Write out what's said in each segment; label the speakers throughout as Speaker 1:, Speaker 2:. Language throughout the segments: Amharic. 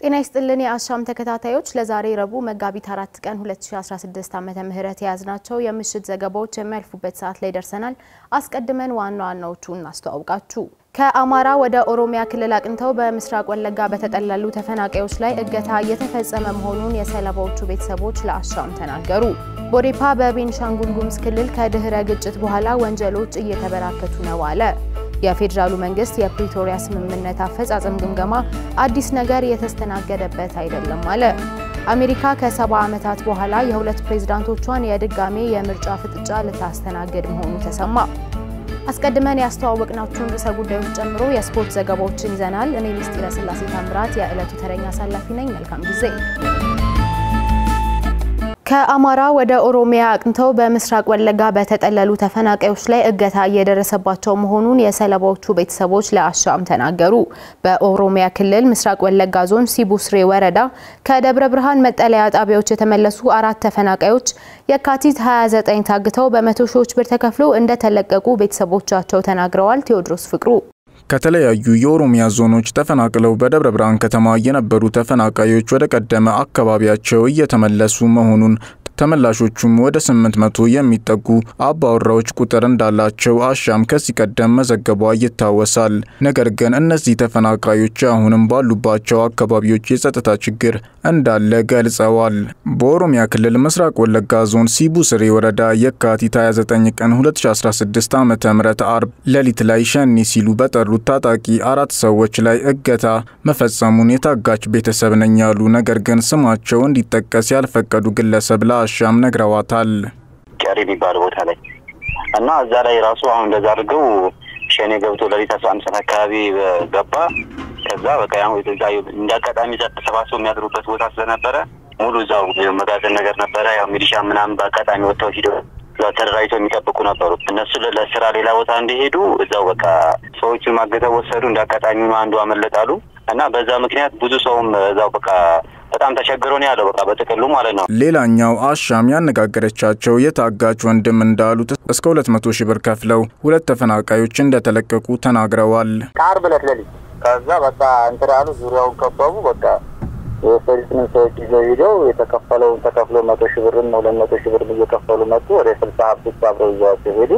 Speaker 1: ጤና ይስጥልን የአሻም ተከታታዮች ለዛሬ ረቡዕ መጋቢት አራት ቀን 2016 ዓመተ ምህረት የያዝናቸው የምሽት ዘገባዎች የሚያልፉበት ሰዓት ላይ ደርሰናል። አስቀድመን ዋና ዋናዎቹን እናስተዋውቃችሁ። ከአማራ ወደ ኦሮሚያ ክልል አቅንተው በምስራቅ ወለጋ በተጠለሉ ተፈናቃዮች ላይ እገታ እየተፈጸመ መሆኑን የሰለባዎቹ ቤተሰቦች ለአሻም ተናገሩ። ቦዴፓ በቤንሻንጉል ጉሙዝ ክልል ከድህረ ግጭት በኋላ ወንጀሎች እየተበራከቱ ነው አለ። የፌዴራሉ መንግስት የፕሪቶሪያ ስምምነት አፈጻጸም ግምገማ አዲስ ነገር የተስተናገደበት አይደለም አለ። አሜሪካ ከሰባ ዓመታት በኋላ የሁለት ፕሬዝዳንቶቿን የድጋሜ የምርጫ ፍጥጫ ልታስተናግድ መሆኑ ተሰማ። አስቀድመን ያስተዋወቅናችሁን ርዕሰ ጉዳዮች ጨምሮ የስፖርት ዘገባዎችን ይዘናል። እኔ ምስጢረ ስላሴ ታምራት የዕለቱ ተረኛ አሳላፊ ነኝ። መልካም ጊዜ። ከአማራ ወደ ኦሮሚያ አቅንተው በምስራቅ ወለጋ በተጠለሉ ተፈናቃዮች ላይ እገታ እየደረሰባቸው መሆኑን የሰለባዎቹ ቤተሰቦች ለአሻም ተናገሩ። በኦሮሚያ ክልል ምስራቅ ወለጋ ዞን ሲቡስሬ ወረዳ ከደብረ ብርሃን መጠለያ ጣቢያዎች የተመለሱ አራት ተፈናቃዮች የካቲት 29 ታግተው በመቶ ሺዎች ብር ተከፍሎ እንደተለቀቁ ቤተሰቦቻቸው ተናግረዋል። ቴዎድሮስ ፍቅሩ
Speaker 2: ከተለያዩ የኦሮሚያ ዞኖች ተፈናቅለው በደብረ ብርሃን ከተማ የነበሩ ተፈናቃዮች ወደ ቀደመ አካባቢያቸው እየተመለሱ መሆኑን ተመላሾቹም ወደ 800 የሚጠጉ አባወራዎች ቁጥር እንዳላቸው አሻም ከዚህ ቀደም መዘገቧ ይታወሳል። ነገር ግን እነዚህ ተፈናቃዮች አሁንም ባሉባቸው አካባቢዎች የጸጥታ ችግር እንዳለ ገልጸዋል። በኦሮሚያ ክልል ምስራቅ ወለጋ ዞን ሲቡ ስሬ ወረዳ የካቲት 29 ቀን 2016 ዓ.ም አርብ ሌሊት ላይ ሸኒ ሲሉ በጠሩት ታጣቂ አራት ሰዎች ላይ እገታ መፈጸሙን የታጋች ቤተሰብ ነኝ ያሉ ነገር ግን ስማቸው እንዲጠቀስ ያልፈቀዱ ግለሰብ አሻም ነግረዋታል።
Speaker 3: ጨሪ የሚባል ቦታ ላይ እና እዛ ላይ ራሱ አሁን እንደዛ አድርገው ሸኔ ገብቶ ለሊት አስራ አንድ ሰዓት አካባቢ ገባ። ከዛ በቃ እዛ እንደ አጋጣሚ እዛ ተሰባስበው የሚያድሩበት ቦታ ስለነበረ ሙሉ እዛው መጋዘን ነገር ነበረ። ያው ሚሊሻ ምናምን በአጋጣሚ ወጥተው ሂደው ተደራጅተው የሚጠብቁ ነበሩ። እነሱ ለስራ ሌላ ቦታ እንዲሄዱ እዛው በቃ ሰዎቹን ማገተው ወሰዱ። እንደ አጋጣሚ አንዱ አመለጣሉ እና በዛ ምክንያት ብዙ ሰውም እዛው በቃ በጣም ተቸግሮ ነው ያለው። በቃ በጥቅሉ ማለት ነው።
Speaker 2: ሌላኛው አሻም ያነጋገረቻቸው የታጋች ወንድም እንዳሉት እስከ ሁለት መቶ ሺህ ብር ከፍለው ሁለት ተፈናቃዮች እንደተለቀቁ ተናግረዋል።
Speaker 4: ዓርብ ዕለት ሌሊት ከዛ በቃ እንትን ያሉ ዙሪያውን ከበቡ። በቃ የወሰዱትንም ሰዎች ይዘው ሂደው የተከፈለውን ተከፍሎ መቶ ሺህ ብርም ሁለት መቶ ሺህ ብርም እየከፈሉ መጡ። ወደ ስልሳ ሀብቶች አብረው ይዘዋቸው ሄዱ።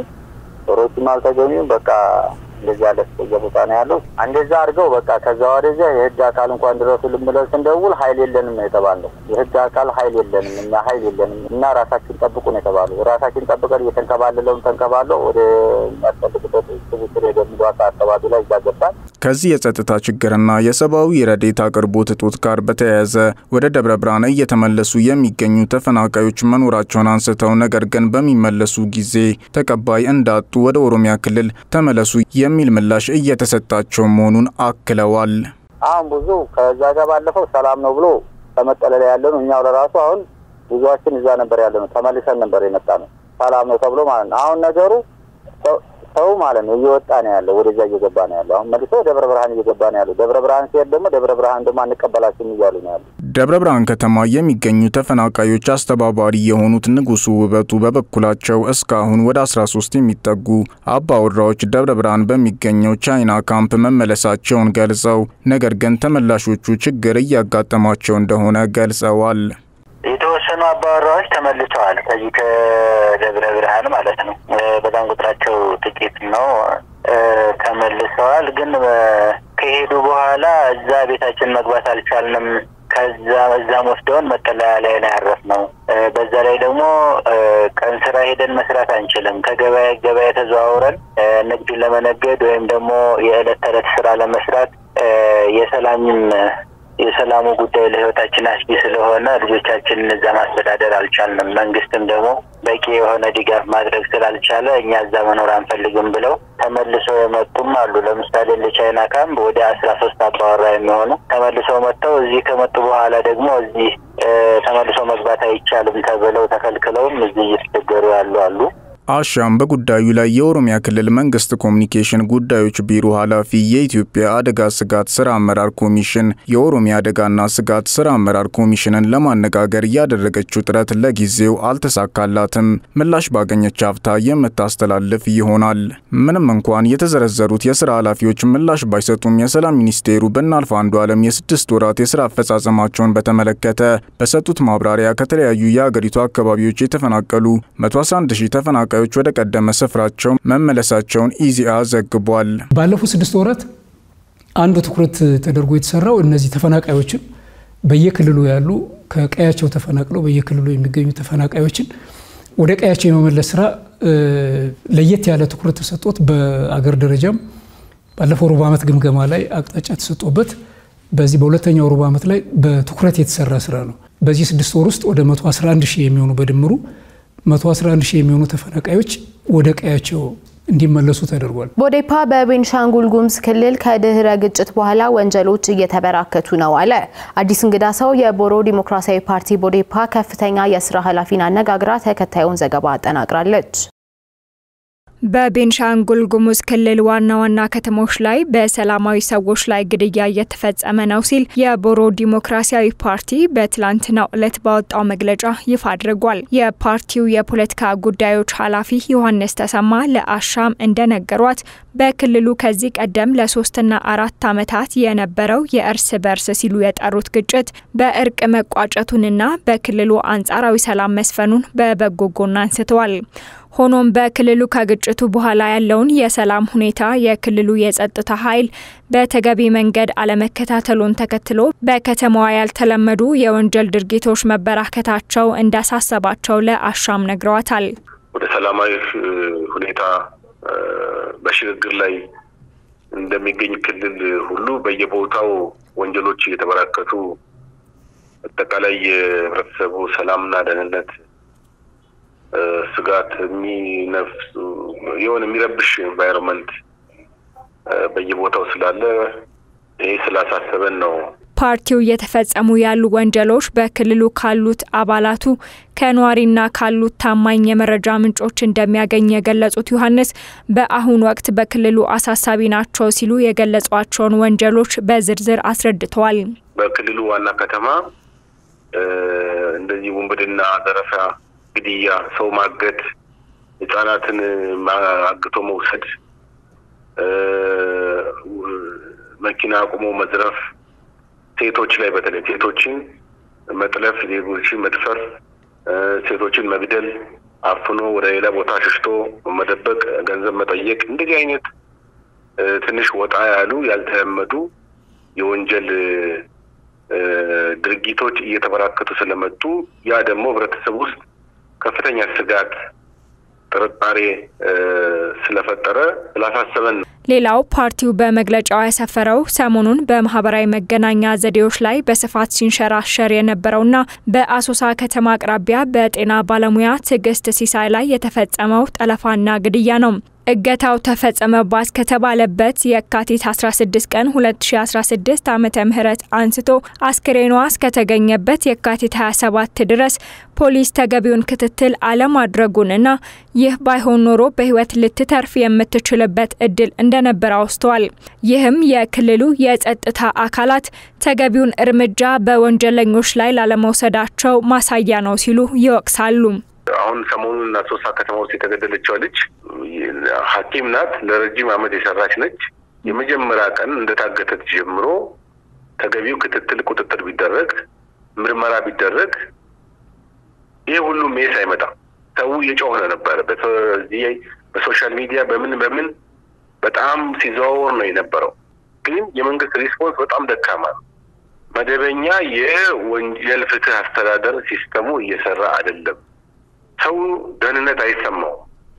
Speaker 4: ሮችም አልተገኙም። በቃ እንደዚህ ያለ ቦታ ነው ያለው። እንደዛ አድርገው በቃ ከዛ ወደዚያ የህግ አካል እንኳን ድረሱ ልምለው ስንደውል ሀይል የለንም ነው የተባለው። የህግ አካል ሀይል የለንም እኛ ሀይል የለንም እና ራሳችን ጠብቁ ነው የተባሉ። ራሳችን ጠብቀን እየተንከባለለውን ተንከባለው ወደ የሚያስፈልግበት ስብስር የደምጓታ አካባቢ ላይ እዛ ገባል።
Speaker 2: ከዚህ የጸጥታ ችግርና የሰብአዊ ረዴት አቅርቦት እጦት ጋር በተያያዘ ወደ ደብረ ብርሃን እየተመለሱ የሚገኙ ተፈናቃዮች መኖራቸውን አንስተው ነገር ግን በሚመለሱ ጊዜ ተቀባይ እንዳጡ ወደ ኦሮሚያ ክልል ተመለሱ የሚል ምላሽ እየተሰጣቸው መሆኑን አክለዋል።
Speaker 4: አሁን ብዙ ከዛ ጋር ባለፈው ሰላም ነው ብሎ ተመጠለለ ያለ ነው። እኛው ለራሱ አሁን ብዙዎችን እዛ ነበር ያለ ነው። ተመልሰን ነበር የመጣ ነው። ሰላም ነው ተብሎ ማለት ነው። አሁን ነገሩ ሰው ማለት ነው እየወጣ ነው ያለው፣ ወደዛ እየገባ ነው ያለው። አሁን መልሶ ደብረ ብርሃን እየገባ ነው ያለው። ደብረ ብርሃን ሲሄድ ደግሞ ደብረ ብርሃን ደግሞ አንቀበላችሁም እያሉ ነው ያለው።
Speaker 2: ደብረ ብርሃን ከተማ የሚገኙ ተፈናቃዮች አስተባባሪ የሆኑት ንጉሱ ውበቱ በበኩላቸው እስካሁን ወደ 13 የሚጠጉ አባወራዎች ደብረ ብርሃን በሚገኘው ቻይና ካምፕ መመለሳቸውን ገልጸው ነገር ግን ተመላሾቹ ችግር እያጋጠማቸው እንደሆነ ገልጸዋል።
Speaker 3: የተወሰኑ አባወራዎች ተመልሰዋል። ከዚህ ከደብረ ብርሃን ማለት ነው። በጣም ቁጥራቸው ጥቂት ነው። ተመልሰዋል። ግን ከሄዱ በኋላ እዛ ቤታችን መግባት አልቻልንም። ከዛ እዛም ወስደውን መጠለያ ላይ ነው ያረፍነው። በዛ ላይ ደግሞ ቀን ስራ ሄደን መስራት አንችልም። ከገበያ ገበያ ተዘዋውረን ንግድ ለመነገድ ወይም ደግሞ የዕለት ተዕለት ስራ ለመስራት የሰላምም የሰላሙ ጉዳይ ለህይወታችን አስጊ ስለሆነ ልጆቻችንን እዛ ማስተዳደር አልቻልንም። መንግስትም ደግሞ በቂ የሆነ ድጋፍ ማድረግ ስላልቻለ እኛ እዛ መኖር አንፈልግም ብለው ተመልሰው የመጡም አሉ። ለምሳሌ ለቻይና ካምፕ ወደ አስራ ሶስት አባወራ የሚሆኑ ተመልሰው መጥተው እዚህ ከመጡ በኋላ ደግሞ እዚህ ተመልሰው መግባት አይቻልም ተብለው ተከልክለውም እዚህ እየተቸገሩ ያሉ አሉ።
Speaker 2: አሻም በጉዳዩ ላይ የኦሮሚያ ክልል መንግስት ኮሚኒኬሽን ጉዳዮች ቢሮ ኃላፊ፣ የኢትዮጵያ አደጋ ስጋት ስራ አመራር ኮሚሽን፣ የኦሮሚያ አደጋና ስጋት ስራ አመራር ኮሚሽንን ለማነጋገር ያደረገችው ጥረት ለጊዜው አልተሳካላትም። ምላሽ ባገኘች ሀፍታ የምታስተላልፍ ይሆናል። ምንም እንኳን የተዘረዘሩት የስራ ኃላፊዎች ምላሽ ባይሰጡም የሰላም ሚኒስቴሩ በእናልፍ አንዱ ዓለም የስድስት ወራት የስራ አፈጻጸማቸውን በተመለከተ በሰጡት ማብራሪያ ከተለያዩ የአገሪቱ አካባቢዎች የተፈናቀሉ 111 ሺህ ተፈናቃዮች ወደ ቀደመ ስፍራቸው መመለሳቸውን ኢዜአ ዘግቧል።
Speaker 5: ባለፉት ስድስት ወራት አንዱ ትኩረት ተደርጎ የተሰራው እነዚህ ተፈናቃዮችን በየክልሉ ያሉ ከቀያቸው ተፈናቅለው በየክልሉ የሚገኙ ተፈናቃዮችን ወደ ቀያቸው የመመለስ ስራ ለየት ያለ ትኩረት ተሰጥቶት በአገር ደረጃም ባለፈው ሩብ ዓመት ግምገማ ላይ አቅጣጫ ተሰጥቶበት በዚህ በሁለተኛው ሩብ ዓመት ላይ በትኩረት የተሰራ ስራ ነው። በዚህ ስድስት ወር ውስጥ ወደ 111 ሺህ የሚሆኑ በድምሩ 111 ሺህ የሚሆኑ ተፈናቃዮች ወደ ቀያቸው እንዲመለሱ ተደርጓል።
Speaker 1: ቦዴፓ በቤንሻንጉል ጉሙዝ ክልል ከድህረ ግጭት በኋላ ወንጀሎች እየተበራከቱ ነው አለ። አዲስ እንግዳ ሰው የቦሮ ዲሞክራሲያዊ ፓርቲ ቦዴፓ ከፍተኛ የስራ ኃላፊን አነጋግራ ተከታዩን ዘገባ አጠናቅራለች።
Speaker 6: በቤንሻንጉል ጉሙዝ ክልል ዋና ዋና ከተሞች ላይ በሰላማዊ ሰዎች ላይ ግድያ እየተፈጸመ ነው ሲል የቦሮ ዲሞክራሲያዊ ፓርቲ በትላንትናው ዕለት ባወጣው መግለጫ ይፋ አድርጓል። የፓርቲው የፖለቲካ ጉዳዮች ኃላፊ ዮሐንስ ተሰማ ለአሻም እንደነገሯት በክልሉ ከዚህ ቀደም ለሶስትና አራት ዓመታት የነበረው የእርስ በርስ ሲሉ የጠሩት ግጭት በእርቅ መቋጨቱንና በክልሉ አንጻራዊ ሰላም መስፈኑን በበጎ ጎን አንስተዋል። ሆኖም በክልሉ ከግጭቱ በኋላ ያለውን የሰላም ሁኔታ የክልሉ የጸጥታ ኃይል በተገቢ መንገድ አለመከታተሉን ተከትሎ በከተማዋ ያልተለመዱ የወንጀል ድርጊቶች መበራከታቸው እንዳሳሰባቸው ለአሻም ነግረዋታል።
Speaker 7: ወደ ሰላማዊ ሁኔታ በሽግግር ላይ እንደሚገኝ ክልል ሁሉ በየቦታው ወንጀሎች እየተበራከቱ አጠቃላይ የህብረተሰቡ ሰላምና ደህንነት ስጋት የሚነፍሱ የሆነ የሚረብሽ ኤንቫይሮንመንት በየቦታው ስላለ ይሄ ስላሳሰበን ነው።
Speaker 6: ፓርቲው እየተፈጸሙ ያሉ ወንጀሎች በክልሉ ካሉት አባላቱ ከነዋሪና ካሉት ታማኝ የመረጃ ምንጮች እንደሚያገኝ የገለጹት ዮሐንስ በአሁኑ ወቅት በክልሉ አሳሳቢ ናቸው ሲሉ የገለጿቸውን ወንጀሎች በዝርዝር አስረድተዋል።
Speaker 7: በክልሉ ዋና ከተማ እንደዚህ ውንብድና፣ ዘረፋ ግድያ፣ ሰው ማገት፣ ህጻናትን አግቶ መውሰድ፣ መኪና አቁሞ መዝረፍ፣ ሴቶች ላይ በተለይ ሴቶችን መጥለፍ፣ ዜጎችን መድፈር፣ ሴቶችን መግደል፣ አፍኖ ወደ ሌላ ቦታ ሽሽቶ መደበቅ፣ ገንዘብ መጠየቅ፣ እንደዚህ አይነት ትንሽ ወጣ ያሉ ያልተለመዱ የወንጀል ድርጊቶች እየተበራከቱ ስለመጡ ያ ደግሞ ህብረተሰብ ውስጥ ከፍተኛ ስጋት፣ ጥርጣሬ ስለፈጠረ ስላሳሰበን ነው።
Speaker 6: ሌላው ፓርቲው በመግለጫው ያሰፈረው ሰሞኑን በማህበራዊ መገናኛ ዘዴዎች ላይ በስፋት ሲንሸራሸር የነበረውና በአሶሳ ከተማ አቅራቢያ በጤና ባለሙያ ትዕግስት ሲሳይ ላይ የተፈጸመው ጠለፋና ግድያ ነው። እገታው ተፈጸመባት ከተባለበት የካቲት 16 ቀን 2016 ዓመተ ምህረት አንስቶ አስክሬኗ እስከተገኘበት የካቲት 27 ድረስ ፖሊስ ተገቢውን ክትትል አለማድረጉንና ይህ ባይሆን ኖሮ በህይወት ልትተርፍ የምትችልበት እድል እንደነበረ አውስተዋል። ይህም የክልሉ የጸጥታ አካላት ተገቢውን እርምጃ በወንጀለኞች ላይ ላለመውሰዳቸው ማሳያ ነው ሲሉ ይወቅሳሉ።
Speaker 7: አሁን ሰሞኑን አሶሳ ከተማ ውስጥ የተገደለችው ልጅ ሐኪም ናት። ለረጅም ዓመት የሰራች ነች። የመጀመሪያ ቀን እንደታገተች ጀምሮ ተገቢው ክትትል፣ ቁጥጥር ቢደረግ ምርመራ ቢደረግ ይህ ሁሉ ሜስ አይመጣም። ሰው እየጮኸ ነበረ። በዚህ በሶሻል ሚዲያ በምን በምን በጣም ሲዘዋወር ነው የነበረው። ግን የመንግስት ሪስፖንስ በጣም ደካማ ነው። መደበኛ የወንጀል ፍትህ አስተዳደር ሲስተሙ እየሰራ አይደለም። ሰው ደህንነት አይሰማው።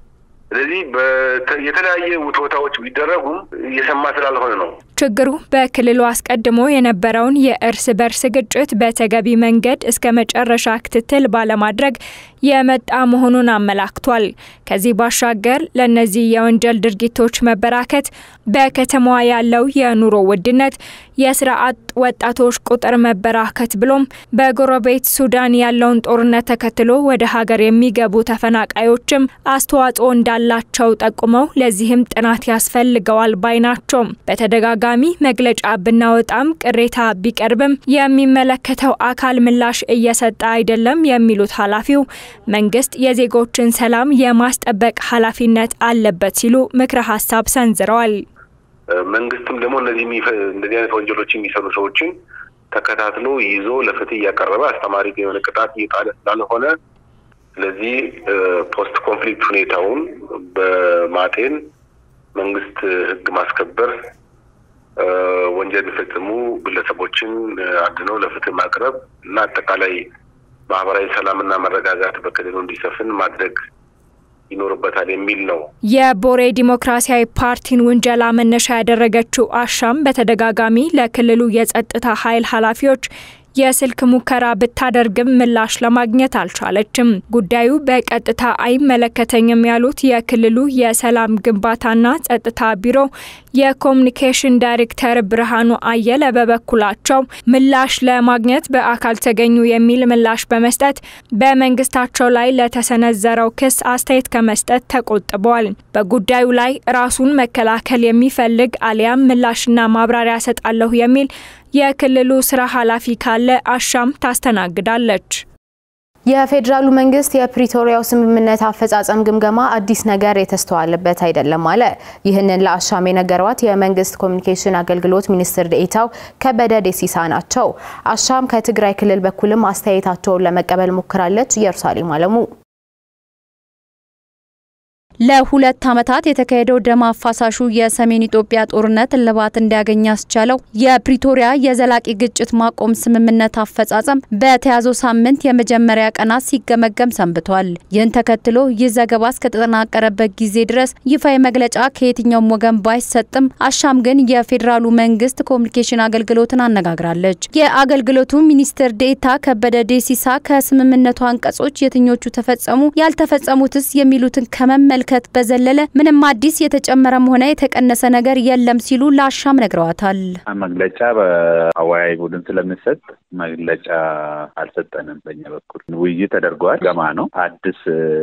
Speaker 7: ስለዚህ የተለያየ ውትወታዎች ቢደረጉም እየሰማ ስላልሆነ ነው።
Speaker 6: ችግሩ በክልሉ አስቀድሞ የነበረውን የእርስ በርስ ግጭት በተገቢ መንገድ እስከ መጨረሻ ክትትል ባለማድረግ የመጣ መሆኑን አመላክቷል። ከዚህ ባሻገር ለእነዚህ የወንጀል ድርጊቶች መበራከት በከተማዋ ያለው የኑሮ ውድነት፣ የስራ አጥ ወጣቶች ቁጥር መበራከት ብሎም በጎረቤት ሱዳን ያለውን ጦርነት ተከትሎ ወደ ሀገር የሚገቡ ተፈናቃዮችም አስተዋጽኦ እንዳላቸው ጠቁመው ለዚህም ጥናት ያስፈልገዋል ባይ ናቸው። በተደጋጋሚ መግለጫ ብናወጣም ቅሬታ ቢቀርብም የሚመለከተው አካል ምላሽ እየሰጠ አይደለም የሚሉት ኃላፊው መንግስት የዜጎችን ሰላም የማስጠበቅ ኃላፊነት አለበት ሲሉ ምክረ ሀሳብ ሰንዝረዋል።
Speaker 7: መንግስትም ደግሞ እነዚህ እንደዚህ አይነት ወንጀሎች የሚሰሩ ሰዎችን ተከታትሎ ይዞ ለፍትህ እያቀረበ አስተማሪ የሆነ ቅጣት እየጣለ ስላልሆነ ስለዚህ ፖስት ኮንፍሊክት ሁኔታውን በማጤን መንግስት ህግ ማስከበር ወንጀል የሚፈጽሙ ግለሰቦችን አድነው ለፍትህ ማቅረብ እና አጠቃላይ ማህበራዊ ሰላምና መረጋጋት በክልሉ እንዲሰፍን ማድረግ ይኖርበታል የሚል ነው።
Speaker 6: የቦሬ ዲሞክራሲያዊ ፓርቲን ውንጀላ መነሻ ያደረገችው አሻም በተደጋጋሚ ለክልሉ የጸጥታ ኃይል ኃላፊዎች የስልክ ሙከራ ብታደርግም ምላሽ ለማግኘት አልቻለችም። ጉዳዩ በቀጥታ አይመለከተኝም ያሉት የክልሉ የሰላም ግንባታና ጸጥታ ቢሮ የኮሚኒኬሽን ዳይሬክተር ብርሃኑ አየለ በበኩላቸው ምላሽ ለማግኘት በአካል ተገኙ የሚል ምላሽ በመስጠት በመንግስታቸው ላይ ለተሰነዘረው ክስ አስተያየት ከመስጠት ተቆጥበዋል። በጉዳዩ ላይ ራሱን መከላከል የሚፈልግ አሊያም ምላሽና ማብራሪያ ሰጣለሁ የሚል የክልሉ ስራ ኃላፊ ካለ አሻም ታስተናግዳለች።
Speaker 1: የፌዴራሉ መንግስት የፕሪቶሪያው ስምምነት አፈጻጸም ግምገማ አዲስ ነገር የተስተዋለበት አይደለም አለ። ይህንን ለአሻም የነገሯት የመንግስት ኮሚኒኬሽን አገልግሎት ሚኒስትር ዴኤታው ከበደ ደሲሳ ናቸው። አሻም ከትግራይ ክልል በኩልም አስተያየታቸውን ለመቀበል ሞክራለች። ኢየሩሳሌም አለሙ
Speaker 8: ለሁለት ዓመታት የተካሄደው ደም አፋሳሹ የሰሜን ኢትዮጵያ ጦርነት እልባት እንዲያገኝ ያስቻለው የፕሪቶሪያ የዘላቂ ግጭት ማቆም ስምምነት አፈጻጸም በተያዘው ሳምንት የመጀመሪያ ቀናት ሲገመገም ሰንብቷል። ይህን ተከትሎ ይህ ዘገባ እስከተጠናቀረበት ጊዜ ድረስ ይፋዊ መግለጫ ከየትኛውም ወገን ባይሰጥም አሻም ግን የፌዴራሉ መንግስት ኮሚኒኬሽን አገልግሎትን አነጋግራለች። የአገልግሎቱ ሚኒስትር ዴኤታ ከበደ ዴሲሳ ከስምምነቱ አንቀጾች የትኞቹ ተፈጸሙ፣ ያልተፈጸሙትስ የሚሉትን ከመመልከት ከመመልከት በዘለለ ምንም አዲስ የተጨመረም ሆነ የተቀነሰ ነገር የለም ሲሉ ለአሻም ነግረዋታል።
Speaker 9: መግለጫ በአወያይ ቡድን ስለሚሰጥ መግለጫ አልሰጠንም። በእኛ በኩል ውይይት ተደርገዋል። ገማ ነው። አዲስ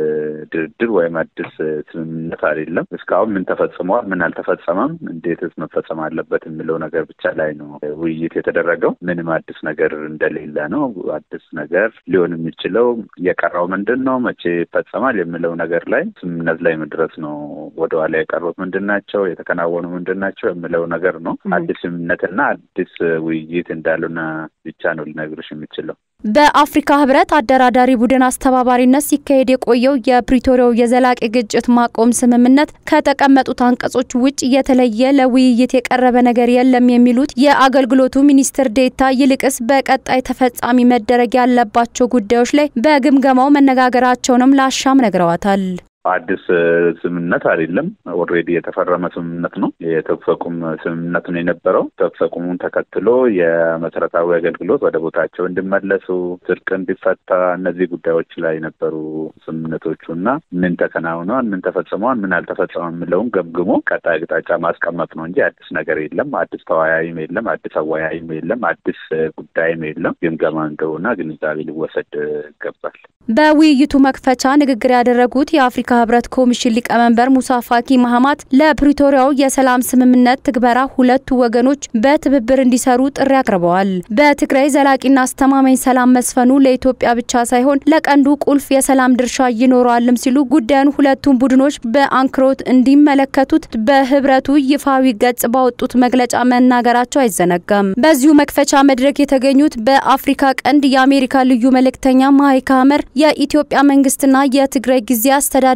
Speaker 9: ድርድር ወይም አዲስ ስምምነት አይደለም። እስካሁን ምን ተፈጽመዋል፣ ምን አልተፈጸመም፣ እንዴትስ መፈጸም አለበት የሚለው ነገር ብቻ ላይ ነው ውይይት የተደረገው። ምንም አዲስ ነገር እንደሌለ ነው። አዲስ ነገር ሊሆን የሚችለው የቀረው ምንድን ነው፣ መቼ ይፈጸማል የሚለው ነገር ላይ ስምምነት ላይ መድረስ ነው። ወደኋላ የቀሩት ምንድን ናቸው፣ የተከናወኑ ምንድን ናቸው የሚለው ነገር ነው። አዲስ ስምምነትና አዲስ ውይይት እንዳሉና ብቻ ነው ሊነግርሽ የሚችለው።
Speaker 8: በአፍሪካ ህብረት አደራዳሪ ቡድን አስተባባሪነት ሲካሄድ የቆየው የፕሪቶሪያው የዘላቂ ግጭት ማቆም ስምምነት ከተቀመጡት አንቀጾች ውጭ የተለየ ለውይይት የቀረበ ነገር የለም የሚሉት የአገልግሎቱ ሚኒስትር ዴታ ይልቅስ በቀጣይ ተፈጻሚ መደረግ ያለባቸው ጉዳዮች ላይ በግምገማው መነጋገራቸውንም ለአሻም ነግረዋታል።
Speaker 9: አዲስ ስምምነት አይደለም። ኦልሬዲ የተፈረመ ስምምነት ነው። የተኩስ አቁም ስምምነት ነው የነበረው። ተኩስ አቁሙን ተከትሎ የመሰረታዊ አገልግሎት ወደ ቦታቸው እንዲመለሱ፣ ስርቅ እንዲፈታ፣ እነዚህ ጉዳዮች ላይ ነበሩ ስምምነቶቹ እና ምን ተከናውነዋል፣ ምን ተፈጽመዋል፣ ምን አልተፈጸመም የሚለውን ገምግሞ ቀጣይ አቅጣጫ ማስቀመጥ ነው እንጂ አዲስ ነገር የለም። አዲስ ተወያይም የለም። አዲስ አወያይም የለም። አዲስ ጉዳይም የለም። ግምገማ እንደሆነ ግንዛቤ ሊወሰድ ይገባል።
Speaker 8: በውይይቱ መክፈቻ ንግግር ያደረጉት የአፍሪካ ህብረት ኮሚሽን ሊቀመንበር ሙሳ ፋኪ ማህማት ለፕሪቶሪያው የሰላም ስምምነት ትግበራ ሁለቱ ወገኖች በትብብር እንዲሰሩ ጥሪ አቅርበዋል። በትግራይ ዘላቂና አስተማማኝ ሰላም መስፈኑ ለኢትዮጵያ ብቻ ሳይሆን ለቀንዱ ቁልፍ የሰላም ድርሻ ይኖረዋልም ሲሉ ጉዳዩን ሁለቱም ቡድኖች በአንክሮት እንዲመለከቱት በህብረቱ ይፋዊ ገጽ ባወጡት መግለጫ መናገራቸው አይዘነጋም። በዚሁ መክፈቻ መድረክ የተገኙት በአፍሪካ ቀንድ የአሜሪካ ልዩ መልእክተኛ ማይክ ሀመር የኢትዮጵያ መንግስትና የትግራይ ጊዜ አስተዳደር